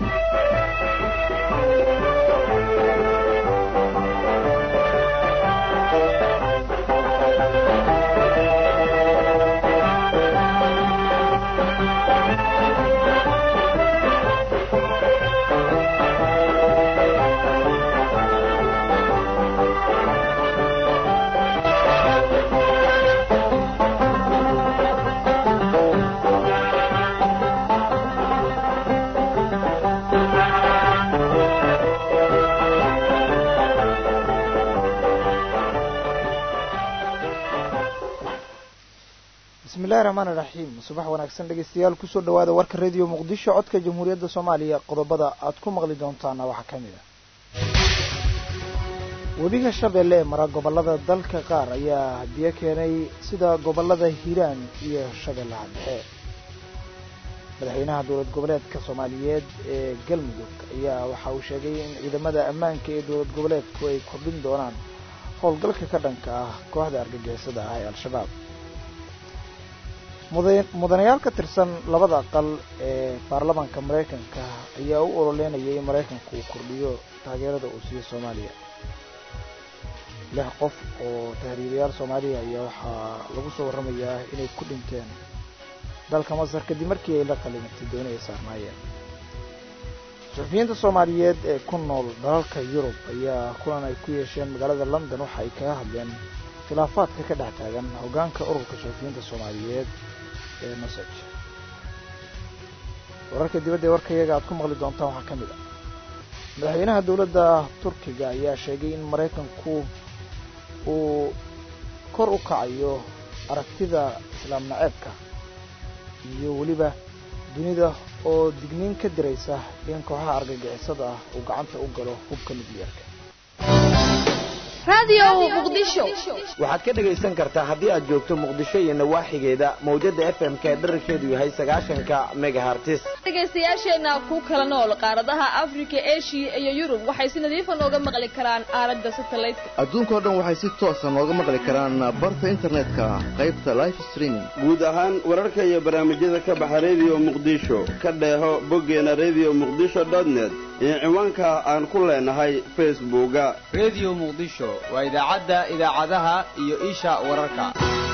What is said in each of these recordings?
bismillahi raxmaani raxiim subax wanaagsan dhegeystayaal kusoo dhawaada warka radio muqdisho codka jamhuuriyadda soomaaliya qodobada aad ku maqli doontaana waxaa ka mid ah webiga shabeelle ee mara gobollada dalka qaar ayaa biyo keenay sida gobollada hiiraan iyo shabeellaha dhexe madaxweynaha dowlad goboleedka soomaaliyeed ee galmudug ayaa waxa uu sheegay in ciidamada ammaanka ee dowlad goboleedku ay kordhin doonaan howlgalka ka dhanka ah kooxda argagixisada ah ee al-shabaab mudanayaal ka tirsan labada aqal ee baarlamaanka maraykanka ayaa u ololeynayay in maraykanku uu kordhiyo taageerada uu siiyo soomaaliya lix qof oo tahriirayaal soomaaliya ayaa waxaa lagu soo warramayaa inay ku dhinteen dalka masar kadib markii ay la qalimatay dooni ay saarnaayeen suxufiyiinta soomaaliyeed ee ku nool dalalka yurub ayaa kulan ay ku yeesheen magaalada london waxa ay kaga hadleen khilaafaadka ka dhex taagan hoggaanka ururka suxufiyiinta soomaaliyeed ee nosaj wararka dibadda ee warka iyaga aad ku maqli doontaan waxaa ka mid ah madaxweynaha dowladda turkiga ayaa sheegay in maraykanku uu kor u kacayo aragtida islaam naceebka iyo weliba dunida oo digniin ka diraysa in kooxaha argagixisada ah uu gacanta u galo hubka nukliyeerka waxaad ka dhegaysan kartaa haddii aad joogto muqdisho iyo nawaaxigeeda mawjada f m k dherarkeedu yahay sagaashanka megahartis dhegaystayaasheenna ku kala nool qaaradaha afrika eshiya iyo yurub waxay si nadiifa nooga maqli karaan aalada satelliteka adduunkao dhan waxay si toosa nooga maqli karaan barta internetka qaybta life streaming guud ahaan wararka iyo barnaamijyada ka baxa rediyo muqdisho ka dheeho boggeena redio muqdisho net iyo ciwaanka aan ku leenahay facebooka rediyo muqdisho waa idaacadda idaacadaha iyo isha wararka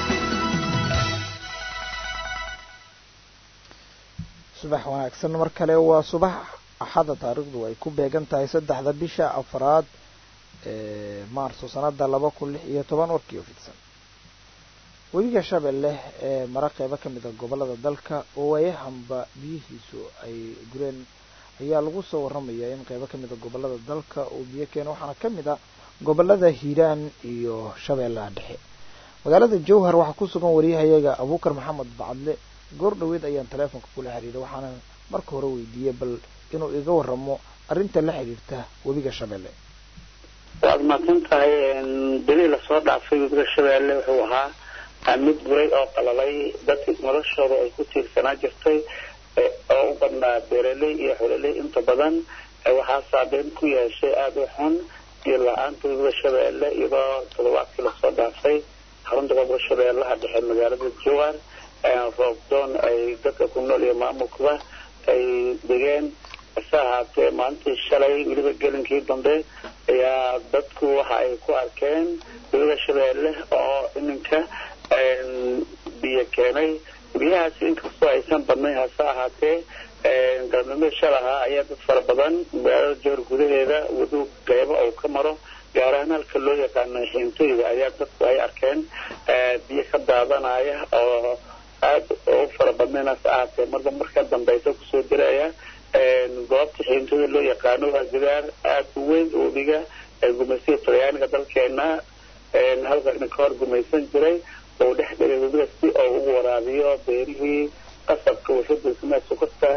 subax wanaagsan mar kale waa subax axada taariikhdu ay ku beegan tahay saddexda bisha afraad ee maarso sanada laba kun lix iyo toban warkii oo fidsan webiga shabeelle ee mara qeybo ka mid a gobollada dalka oo waayahanba biyihiisu ay gureen ayaa lagu soo warramayaa in qeybo ka mid a gobollada dalka uu biyo keeno waxaana ka mid a gobollada hiiraan iyo shabeellaha dhexe magaalada jowhar waxaa ku sugan wariyahayaga abuukar maxamed bacadle goor dhoweed ayaan taleefonka kula xiriiray waxaana marka hore weydiiyey bal inuu iga waramo arrinta la xidhiirta webiga shabeelle waad mahadsan tahay beli lasoo dhaafay webiga shabeelle wuxuu ahaa mid buray oo qalalay dadki noloshooda ay ku tiirsanaa jirtay oo u badnaa beeraley iyo xololey inta badan waxaa saabeyn ku yeeshay aada u xun iyo la-aanta webiga shabeelle iyadoo toddobaadkii lasoo dhaafay xarunta gobolka shabeellaha dhexe magaalada jowar roobdoon ay dadka ku nool iyo maamulkaba ay degeen hase ahaatee maalintii shalay weliba gelinkii dambe ayaa dadku waxa ay ku arkeen webiga shabeelle oo iminka biyo keenay biyahaasi inkastoo aysan badnayn hase ahaatee galmudug shalaha ayaa dad fara badan magaalada jowhar gudaheeda wadu qeybo uu ka maro gaar ahaan halka loo yaqaano xiintooyga ayaa dadku ay arkeen biyo ka daadanaya oo aada u fara badnayn hase ahaatee marba marka dambeysa kusoo diraya goobta xiintooda loo yaqaano waa gidaar aada u weyn webiga gumaysiga talyaaniga dalkeena halka ka hor gumaysan jiray oo dhex dhigay webiga si oo ugu waraabiyo beerihii qasabka warshada sokorta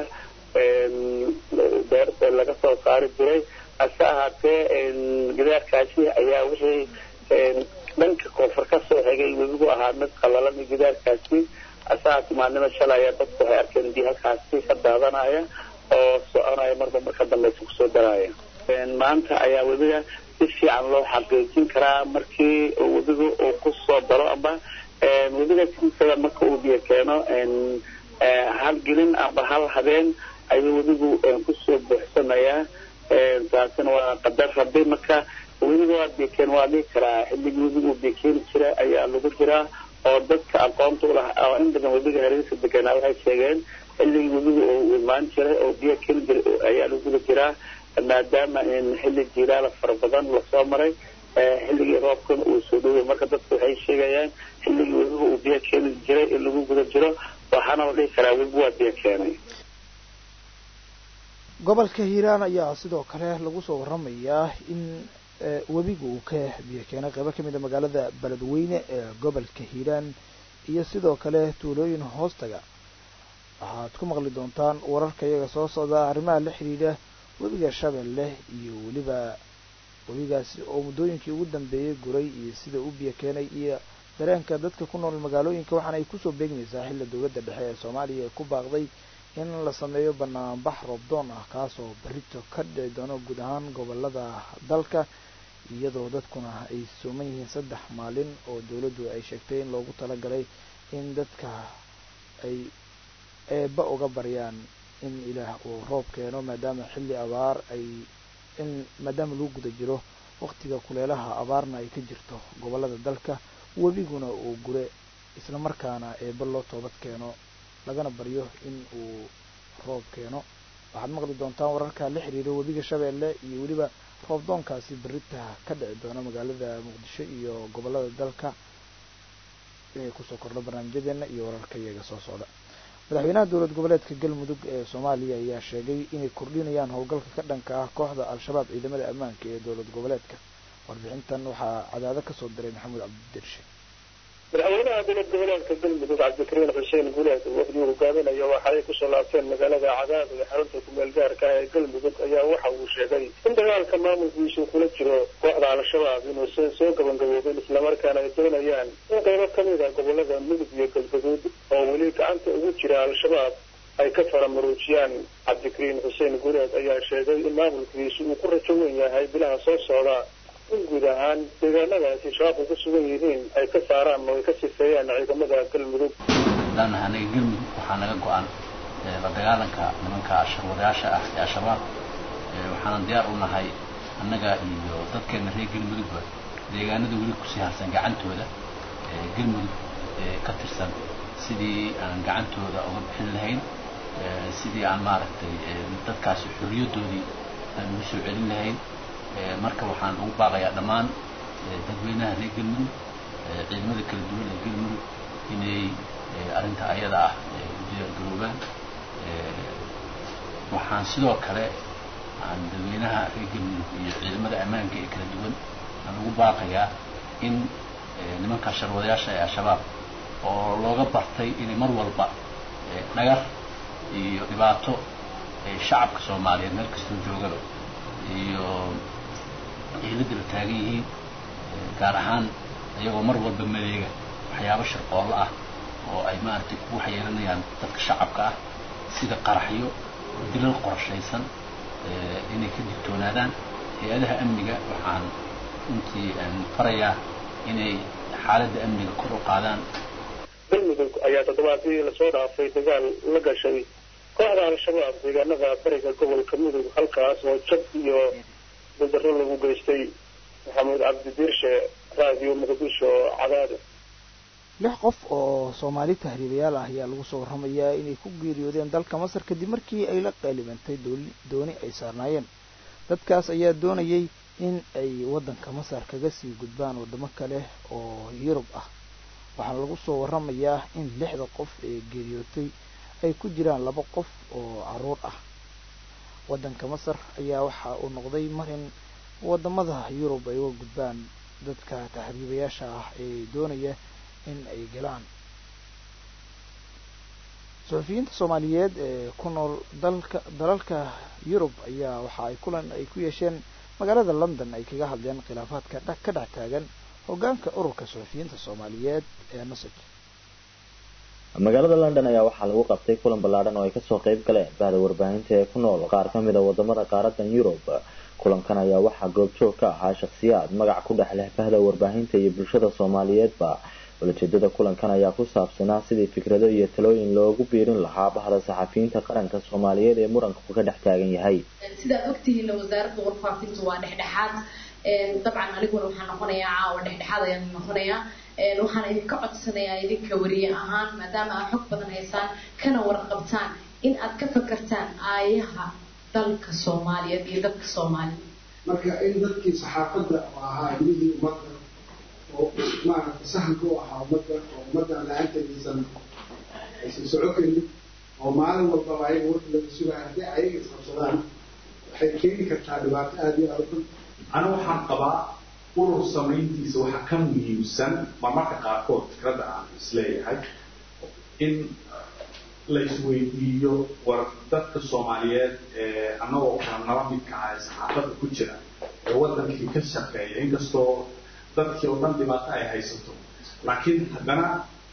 beerta laga soo saari jiray hase ahaatee gidaarkaasi ayaa wixii dhanka koonfur ka soo xigay webigu ahaa mid qalalan gidaarkaasi hase ahaatee maalnimo shalay ayaa dadku waxay arkeen biyo halkaasi ka daadanaya oo soconaya marba marka dambeysa kusoo daraya maanta ayaa webiga si fiican loo xaqiijin karaa markii webiga uu kusoo daro amba webiga siisada marka uu biyo keeno hal gelin amba hal habeen ayuu webigu kusoo buuxsamayaa taasina waa qadar rabbi marka webiga waa bikeen waa dhihi karaa xilligii webigu bikeeni jira ayaa lagu jiraa oo dadka aqoonta u lahaa oo in badan webiga hareerisa deganaa waxay sheegeen xilligii webiga uu imaan jiray oo biyo keeni jiray ayaa laguda jiraa maadaama xilli jilaala fara badan lasoo maray xilligii roobkana uu soo dhoway marka dadku waxay sheegayaan xilligii webiga uu biyo keeni jiray in lagu guda jiro waxaana la dhihi karaa webigu waa biyo keenay gobolka hiiraan ayaa sidoo kale lagu soo waramayaa in webiga uu ka biyo keenay qeybo kamid a magaalada beledweyne ee gobolka hiiraan iyo sidoo kale tuulooyin hoostaga waxaad ku maqli doontaan wararka iyaga soo socda arrimaha la xidhiidha webiga shabeelle iyo weliba webigaasi oo muddooyinkii ugu dambeeyey guray iyo sida u biyo keenay iyo dareenka dadka ku nool magaalooyinka waxaana ay kusoo beegmaysaa xilla dowladda dhexe ee soomaaliya ay ku baaqday in la sameeyo banaanbax roobdoon ah kaasoo berrito ka dhici doono guud ahaan gobolada dalka iyadoo dadkuna ay sooman yihiin saddex maalin oo dowladdu ay sheegtay in loogu talagalay in dadka ay eeba uga baryaan in ilaah uu roob keeno maadaama xilli abaar ay in maadaama lagu guda jiro waqtiga kuleelaha abaarna ay ka jirto gobolada dalka webiguna uu gure isla markaana eeba loo toobad keeno lagana baryo in uu roob keeno waxaad maqli doontaan wararka la xiriira webiga shabeelle iyo weliba roobdoonkaasi berita ka dhici doona magaalada muqdisho iyo gobolada dalka inay kusoo kordho barnaamijyadeena iyo wararka iyaga soo socda madaxweynaha dowlad goboleedka galmudug ee soomaaliya ayaa sheegay inay kordhinayaan howlgalka ka dhanka ah kooxda al-shabaab ciidamada ammaanka ee dowlad goboleedka warbixintan waxaa cadaado kasoo diray maxamuud cabdidirshe madaxweynaha dowlad goboleedka galmudug cabdikariin xuseen guleed wafdii hogaaminaya waxa ay kusoo laabteen magaalada cadaad ee xarunta kumeel gaarka ee galmudug ayaa waxa uu sheegay in dagaalka maamulkiisu kula jiro kooxda al-shabaab inuusan soo gabangaboobin islamarkaana ay doonayaan in qaybo kamid a gobolada mudug iyo galgaduud oo weli gacanta ugu jira al-shabaab ay ka faramaruujiyaan cabdikariin xuseen guleed ayaa sheegay in maamulkiisu uu ku rajo weyn yahay bilaha soo socda in guud ahaan deegaanadaasi shabaabku ku sugan yihiin ay ka saaraan oo ay ka sifeeyaan ciidamada galmudug hadaan anaga galmudug waxaa naga go-an la dagaalanka nimanka sharwadayaasha ah ee al-shabaab waxaanan diyaar u nahay annaga iyo dadkeena reer galmudugba deegaanada weli kusii harsan gacantooda galmudug ka tirsan sidii aan gacantooda uga bixin lahayn sidii aan maaragtay dadkaasi xorriyadoodii aan ugu soo celin lahayn marka waxaan ugu baaqayaa dhammaan dadweynaha reer galmudug ciidamada kala duwan ee galmudug inay arrinta ayada ah u diyaargaroobaan waxaan sidoo kale aan dadweynaha reer galmudug iyo ciidamada ammaanka ee kala duwan aan ugu baaqayaa in nimanka sharwadayaasha ee al-shabaab oo looga bartay inay mar walba dhagar iyo dhibaato shacabka soomaaliyeed meel kastoo joogaba iyo ciilada la taagan yihiin gaar ahaan iyagoo mar walba maleega waxyaabo sharqoollo ah oo ay maaragtay ku waxyeelanayaan dadka shacabka ah sida qaraxyo dilal qorshaysan inay ka digtoonaadaan hay-adaha amniga waxaan runtii farayaa inay xaaladda amniga kor u qaadaan galmudug ayaa toddobaadkii lasoo dhaafay dagaal la gashay kooxda al-shabaab deegaanada bariga gobolka mudug halkaas oo jab iyo daldaro lagu geystay maxamuud cabdidiirshe raadiyo muqdisho cadaado lix qof oo soomaali tahriibayaal ah ayaa lagu soo warramayaa inay ku geeriyoodeen dalka masar kadib markii ay la qaalibantay dooni ay saarnaayeen dadkaas ayaa doonayay in ay waddanka masar kaga sii gudbaan waddamo kale oo yurub ah waxaana lagu soo warramayaa in lixda qof ee geeriyootay ay ku jiraan laba qof oo carruur ah waddanka masar ayaa waxa uu noqday mar in waddamada yurub ay uga gudbaan dadka tahriibayaasha ah ee doonaya in ay galaan suxufiyiinta soomaaliyeed ee ku nool dalka dalalka yurub ayaa waxa ay kulan ay ku yeesheen magaalada london ay kaga hadleen khilaafaadka ka dhex taagan hoggaanka ururka suxufiyiinta soomaaliyeed ee nasaj magaalada london ayaa waxaa lagu qabtay kulan ballaadhan oo ay kasoo qayb galeen bahda warbaahinta ee ku nool qaar ka mid a wadamada qaaradan yurub kulankan ayaa waxaa goobjoog ka ahaa shakhsiyaad magac ku dhex leh bahda warbaahinta iyo bulshada soomaaliyeedba ulajeedada kulankan ayaa ku saabsanaa sidii fikrado iyo talooyin loogu biirin lahaa bahda saxafiyiinta qaranka soomaaliyeed ee muranku ka dhex taagan yahay sidaad ogtihiinna wasaaradda warfaafintu waa dhexdhexaad dabcan aniguna waxaan noqonayaa caawa dhexdhexaad ayaan noqonayaa waxaan idinka codsanayaa idinka wariye ahaan maadaama aad xog badan haysaan kana warqabtaan in aad ka fakartaan aayaha dalka soomaaliyeed iyo dadka soomaaliya marka in dadkii saxaafadda ahaa ilmihii ummadda oo maaragtay sahanka u ahaa ummadda oo ummadda la-aanteediisan aysan soco karin oo maalin walbaba ayaga warka laga sugaya haddii ayaga isqabsadaan waxay keeni kartaa dhibaato aada iyo aada u ana waxaan qabaa urur samayntiisa waxaa ka muhiimsan marmarka qaarkood fikradda aan isleeyahay in la isweydiiyo war dadka soomaaliyeed ee annagoo kala naba midka ah ee saxaafadda ku jira ee waddankii ka shaqeeya inkastoo dadkii oo dhan dhibaato ay haysato laakiin haddana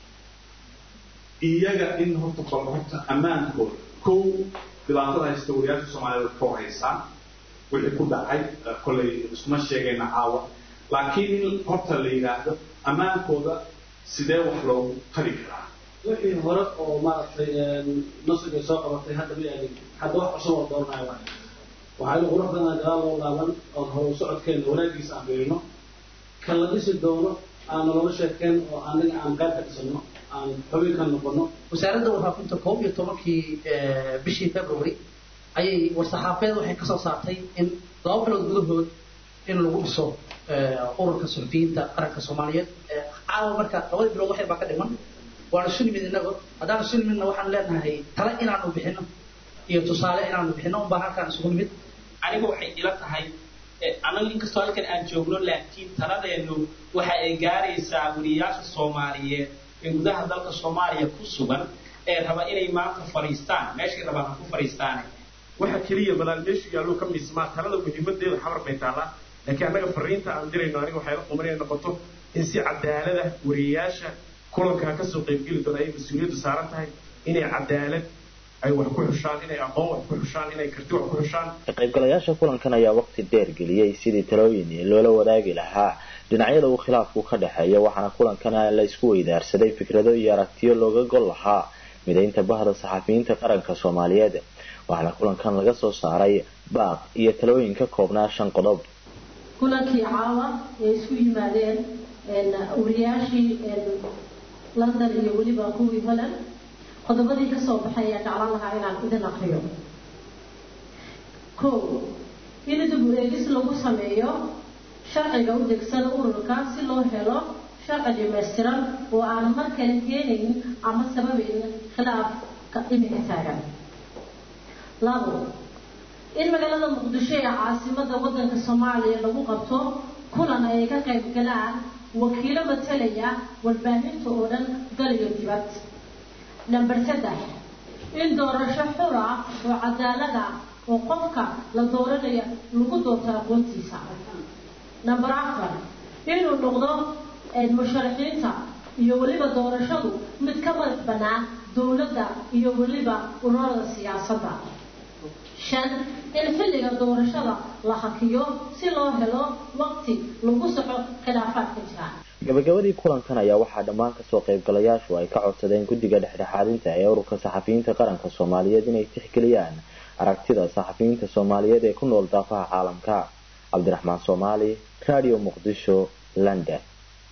iyaga in horta bal horta ammaankooda kow dhibaatada haysta wariyaasha soomaaliyeed ka horeysaa wixii ku dhacay kollay iskuma sheegayna caawa laakiin in horta la yidhaahdo ammaankooda sidee wax loogu tari karaa wixii hore oo maaragtay nasriga soo qabatay hadda ma eegin hadda wax cusub oo dooranayo waay waxaynu qurux badan gadaal loo laaban oon horu socodkeena wanaagiisa aan fiirino kan la dhisi doono aan nolola sheekeen oo anaga aan qayb ka dhisano aan xubin ka noqono wasaaradda warfaafinta koob iyo tobankii bishii february ayay war-saxaafeed waxay kasoo saartay in laba bilood gudahood in lagu dhiso ururka suxufiyiinta qaranka soomaaliyeed caawa marka labadii bilood waxyar baa ka dhiman waana isu nimid inago haddaan isu nimidna waxaan leenahay tale inaanu bixino iyo tusaale inaanu bixino unbaan halkaan isugu nimid aniga waxay ila tahay anagu inkastoo halkan aan joogno laakiin taladeenu waxa ay gaaraysaa wariyaasha soomaaliyeed ee gudaha dalka soomaaliya ku sugan ee raba inay maanta fadhiistaan meeshay rabaan ha ku fadhiistaane waxa keliya balaal meeshu yaallo ka miismaa talada muhiimadeeda xabar bay taallaa laakiin annaga fariinta aan dirayno aniga waxay la quman inay noqoto in si cadaalada wariyayaasha kulankaa kasoo qaybgeli doona ay mas-uuliyaddu saaran tahay inay cadaalad ay wax ku xushaan inay aqoon wax ku xushaan inay karti wax ku xushaan ka qaybgalayaasha kulankan ayaa waqti dheer geliyey sidii talooyin loola wadaagi lahaa dhinacyada uu khilaafku ka dhexeeya waxaana kulankana la isku weydaarsaday fikrado iyo aragtiyo looga gol lahaa midaynta bahda saxafiyiinta qaranka soomaaliyeed waxaana kulankan laga soo saaray baaq iyo talooyin ka koobnaa shan qodob kulankii caawa ee isku yimaadeen wariyaashii london iyo weliba kuwii holland qodobadii kasoo baxay ayaa jeclaan lahaa inaan idin aqriyo kow in dib u eegis lagu sameeyo sharciga u degsan ururka si loo helo sharci dhamaystiran oo aan mar kale keenayn ama sababayn khilaafka imika taagan labo in magaalada muqdisho ee caasimada wadanka soomaaliya lagu qabto kulan ay ka qayb galaan wakiilo matalaya warbaahinta oo dhan dal iyo dibad number saddex in doorasho xura oo cadaalada oo qofka la dooranaya lagu doorto aqoontiisa number afar inuu noqdo musharaxiinta iyo weliba doorashadu mid ka madax bannaan dowladda iyo weliba ururada siyaasadda shan in xilliga doorashada la hakiyo si loo helo waqti lagu soco khilaafaadka jira gabagabadii kulankan ayaa waxaa dhammaan kasoo qaybgalayaashu ay ka codsadeen guddiga dhexdhexaadinta ee ururka saxafiyiinta qaranka soomaaliyeed inay tixgeliyaan aragtida saxafiyiinta soomaaliyeed ee ku nool daafaha caalamka cabdiraxmaan soomaali radio muqdisho london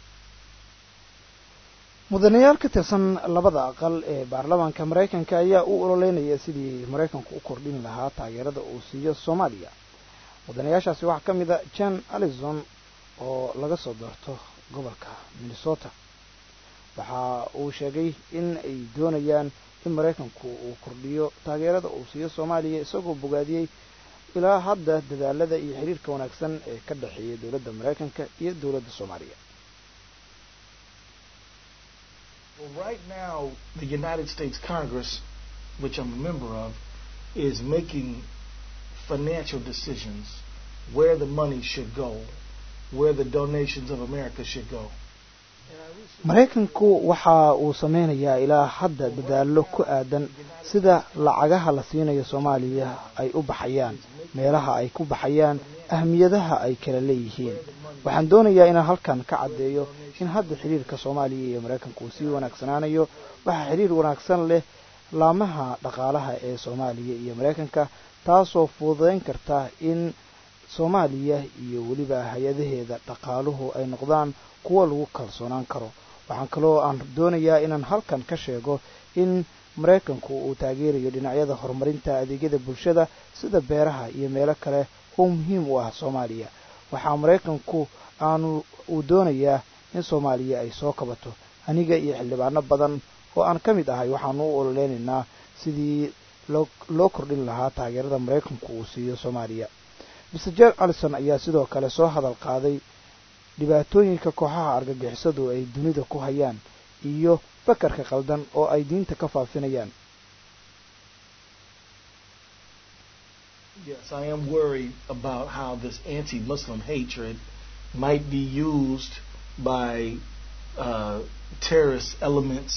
mudanayaal ka tirsan labada aqal ee baarlamaanka maraykanka ayaa u ololeynaya sidii maraykanku u kordhin lahaa taageerada uu siiyo soomaaliya mudanayaashaasi waxaa ka mid a jan allison oo laga soo doorto gobolka minnesota waxa uu sheegay in ay doonayaan in maraykanku uu kordhiyo taageerada uu siiyo soomaaliya isagoo bogaadiyey ilaa hadda dadaalada iyo xiriirka wanaagsan ee ka dhexeeya dowladda maraykanka iyo dowladda soomaaliya Well, right now, the United States Congress, which I'm a member of, is making financial decisions where the money should go, where the donations of America should go. maraykanku waxa uu sameynayaa ilaa hadda dadaallo ku aadan sida lacagaha la siinayo soomaaliya ay u baxayaan meelaha ay ku baxayaan ahmiyadaha ay kala leeyihiin waxaan doonayaa inaan halkan ka caddeeyo in hadda xiriirka soomaaliya iyo maraykanka uu sii wanaagsanaanayo waxaa xiriir wanaagsan leh laamaha dhaqaalaha ee soomaaliya iyo maraykanka taasoo fududayn karta in soomaaliya iyo weliba hay-adaheeda dhaqaaluhu ay noqdaan kuwo lagu kalsoonaan karo waxaan kaloo aan doonayaa inaan halkan ka sheego in maraykanku uu taageerayo dhinacyada horumarinta adeegyada bulshada sida beeraha iyo meelo kale oo muhiim u ah soomaaliya waxaa maraykanku aanu uu doonayaa in soomaaliya ay soo kabato aniga iyo xildhibaano badan oo aan ka mid ahay waxaanu u ololeynaynaa sidii loo kordhin lahaa taageerada maraykanku uu siiyo soomaaliya mr jer allison ayaa sidoo kale soo hadal qaaday dhibaatooyinka kooxaha argagixisadu ay dunida ku hayaan iyo fakarka qaldan oo ay diinta ka faafinayaan Yes, I am worried about how this anti-Muslim hatred might be used by uh, terrorist elements.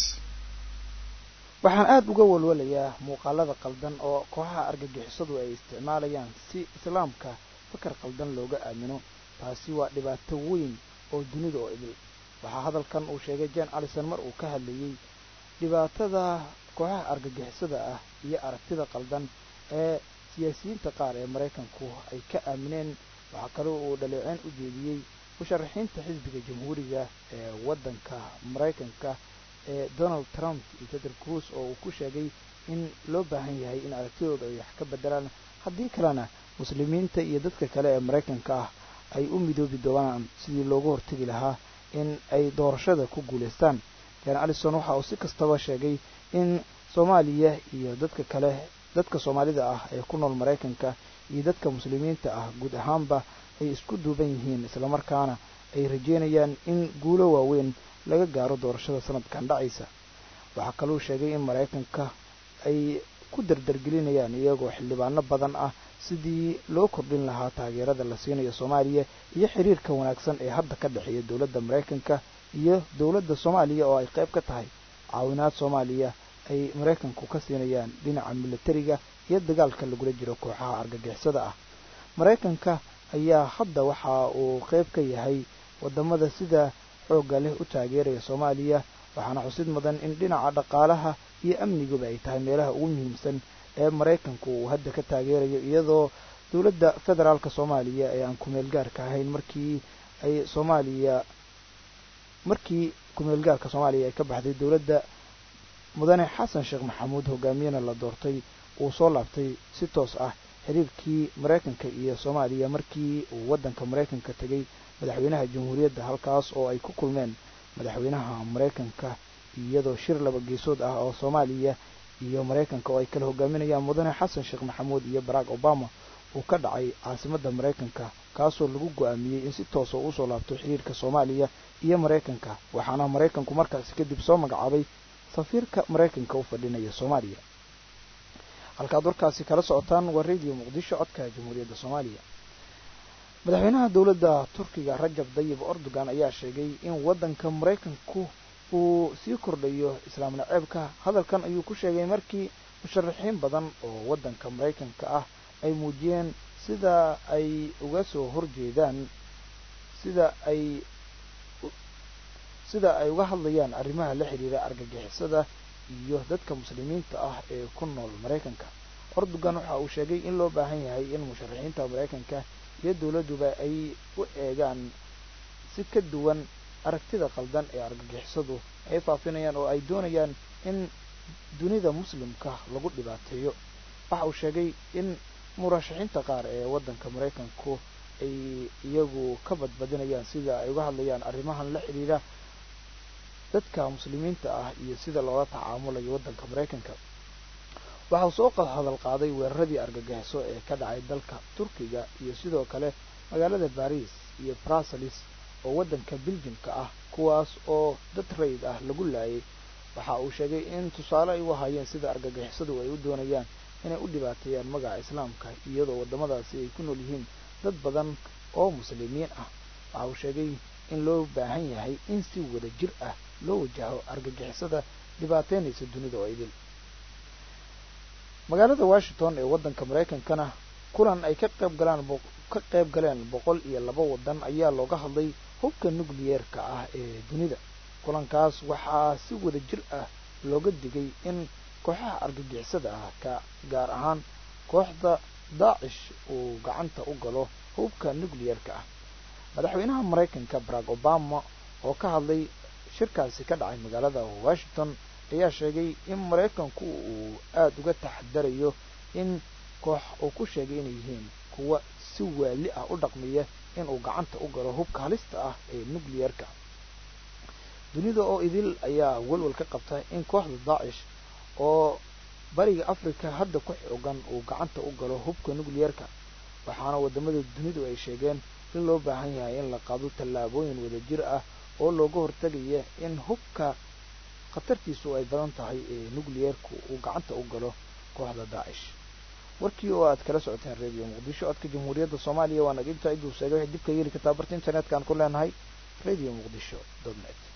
waxaan aada uga walwalayaa muuqaalada qaldan oo kooxaha argagixisadu ay isticmaalayaan si islaamka fakar qaldan looga aamino taasi waa dhibaato weyn oo dunida oo idil waxaa hadalkan uu sheegay jen allison mar uu ka hadlayey dhibaatada kooxaha argagixisada ah iyo aragtida qaldan ee siyaasiyiinta qaar ee maraykanku ay ka aamineen waxaa kaloo uu dhaleeceyn u jeediyey musharaxiinta xisbiga jamhuuriga ee waddanka maraykanka ee donald trump iyo peter cruise oo uu ku sheegay in loo baahan yahay in aragtidooda ay wax ka bedelaan haddii kalena muslimiinta iyo dadka kale ee maraykanka ah ay u midoobi doonaan sidii loogu hortegi lahaa in ay doorashada ku guulaystaan jan allison waxa uu si kastaba sheegay in soomaaliya iyo dadka kale dadka soomaalida ah ee ku nool maraykanka iyo dadka muslimiinta ah guud ahaanba ay isku duuban yihiin islamarkaana ay rajeynayaan in guulo waaweyn laga gaaro doorashada sanadkan dhacaysa waxaa kaluu sheegay in maraykanka ay ku dardargelinayaan iyagoo xildhibaano badan ah sidii loo kordhin lahaa taageerada la siinayo soomaaliya iyo xiriirka wanaagsan ee hadda ka dhexeeya dowladda maraykanka iyo dowladda soomaaliya oo ay qayb ka tahay caawinaad soomaaliya ay maraykanku ka siinayaan dhinaca militariga iyo dagaalka lagula jiro kooxaha argagixisada ah maraykanka ayaa hadda waxa uu qayb ka yahay wadamada sida xoogga leh u taageeraya soomaaliya waxaana xusid mudan in dhinaca dhaqaalaha iyo amniguba ay tahay meelaha ugu muhiimsan ee maraykanku uu hadda ka taageerayo iyadoo dowladda federaalka soomaaliya ee aan kumeel gaarka ahayn markii ay soomaaliya markii kumeel gaarka soomaaliya ay ka baxday dowladda mudane xasan sheekh maxamuud hogaamiyena la doortay uu soo laabtay si toos ah xiriirkii maraykanka iyo soomaaliya markii uu waddanka maraykanka tegay madaxweynaha jamhuuriyadda halkaas oo ay ku kulmeen madaxweynaha maraykanka iyadoo shir laba geesood ah oo soomaaliya iyo maraykanka oo ay kala hogaaminayaan mudane xasan sheekh maxamuud iyo barack obama uu ka dhacay caasimadda maraykanka kaasoo lagu go-aamiyey in si toosa uu usoo laabto xiriirka soomaaliya iyo maraykanka waxaana maraykanku markaasi kadib soo magacaabay safiirka maraykanka u fadhinaya soomaaliya halkaad warkaasi kala socotaan waa radio muqdisho codka jamhuuriyadda soomaaliya madaxweynaha dowladda turkiga rajab dayib erdogan ayaa sheegay in waddanka maraykanku uu sii kordhayo islaam naceebka hadalkan ayuu ku sheegay markii musharaxiin badan oo waddanka maraykanka ah ay muujiyeen sida ay uga soo horjeedaan sida ay sida ay uga hadlayaan arrimaha la xidhiira argagixisada iyo dadka muslimiinta ah ee ku nool maraykanka erdogan waxa uu sheegay in loo baahan yahay in musharaxiinta maraykanka iyo dowladduba ay u eegaan si ka duwan aragtida qaldan ee argagixisadu ay faafinayaan oo ay doonayaan in dunida muslimka lagu dhibaateeyo waxa uu sheegay in murashaxiinta qaar ee waddanka maraykanku ay iyagu ka badbadinayaan sida ay uga hadlayaan arrimahan la xidhiira dadka muslimiinta ah iyo sida loola tacaamulayo waddanka maraykanka waxa uu soo hadal qaaday weeraradii argagixiso ee ka dhacay dalka turkiga iyo sidoo kale magaalada baris iyo bruselis oo waddanka beljimka ah kuwaas oo dad rayid ah lagu laayay waxa uu sheegay in tusaale ay u ahaayeen sida argagixisadu ay u doonayaan inay u dhibaateeyaan magaca islaamka iyadoo waddamadaasi ay ku nool yihiin dad badan oo muslimiin ah waxa uu sheegay in loo baahan yahay in si wada jir ah loo wajaho argagixisada dhibaateynaysa dunida oo idil magaalada washington ee waddanka maraykankana kulan ay ka qayb galaan ka qayb galeen boqol iyo laba waddan ayaa looga hadlay hubka nukliyeerka ah ee dunida kulankaas waxaa si wada jir ah looga digay in kooxaha argagixisada ah ka gaar ahaan kooxda daacish uu gacanta u galo hubka nukliyeerka ah madaxweynaha maraykanka barack obama oo ka hadlay shirkaasi ka dhacay magaalada washington ayaa sheegay in maraykanku uu aada uga taxadarayo in koox uu ku sheegay inay yihiin kuwa si waali ah u dhaqmiya inuu gacanta u galo hubka halista ah ee nukliyeerka dunida oo idil ayaa walwal ka qabta in kooxda daacish oo bariga africa hadda ku xoogan uu gacanta u galo hubka nukliyeerka waxaana wadamada dunidu ay sheegeen in loo baahan yahay in la qaado tallaabooyin wadajir ah oo looga hortagaya in hubka khatartiisu ay badan tahay ee nukliyeerku uu gacanta u galo kooxda daacish warkii oo aad kala socoteen radio muqdisho codka jamhuuriyadda soomaaliya waa naga intaa iduu sheegay waxay dib ka yeeli kartaa barta internetka aan ku leenahay radio muqdisho dot net